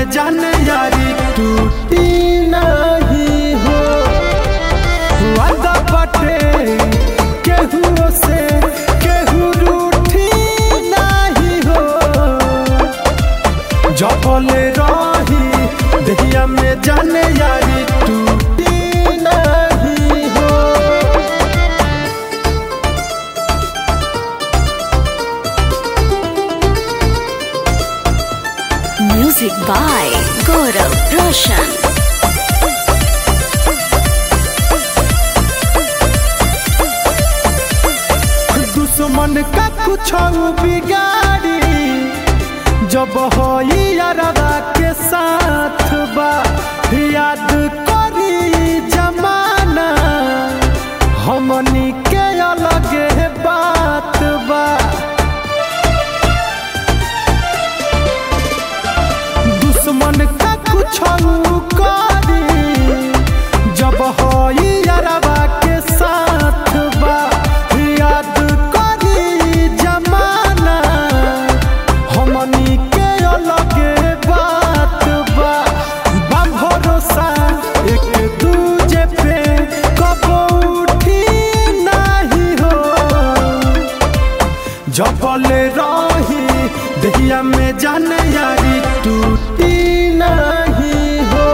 में जाने यारी टूटी नहीं हो वादा बाटे केहू से केहू रूठी नहीं हो जबले रही दहिया में जाने यारी टूटी नहीं हो Music by Gaurav Roshan. दुश्मन का कुछ बिगाड़ी जब हो यारवा के साथ बा याद करी जमाना हमनी के अलग बात बा दुश्मन का कुछ करी जब हो यारवा के साथ बा याद करी जमाना हमनी के अलग बात बा बा भरोसा एक दूजे पे कबो उठी नहीं हो जबले रही दहिया में जाने यारी टूटी नहीं हो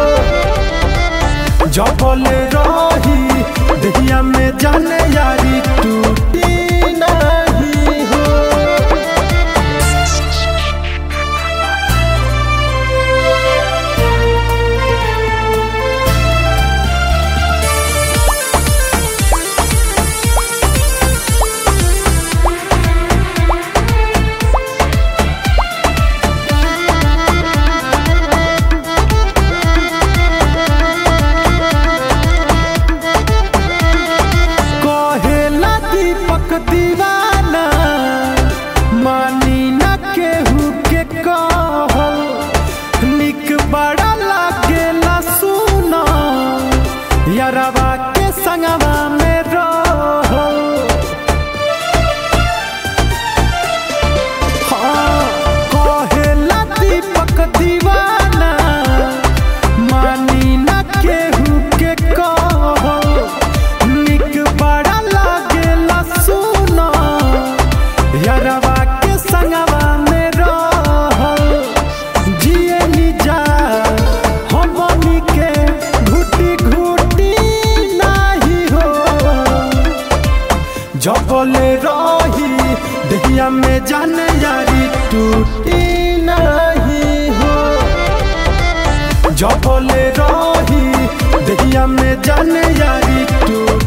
जबले रही दहिया में जाने यारी टूटी नहीं हो कहेला दीपक दीवाना मानी न केहू के कहल निक बड़ा लागेला सुना यारवा के संगवा में रहल हाँ, कहेला दीपक दीवाना मानी न केहू के कहल निक बड़ा लागेला सुना यारवा के संगवा में रहल जिए निजा हमनी के घुटी घुटी नाही हो जबले रही दहिया में जाने यारी टूटी नहीं हो जबले रही दहिया में जाने यारी टूटी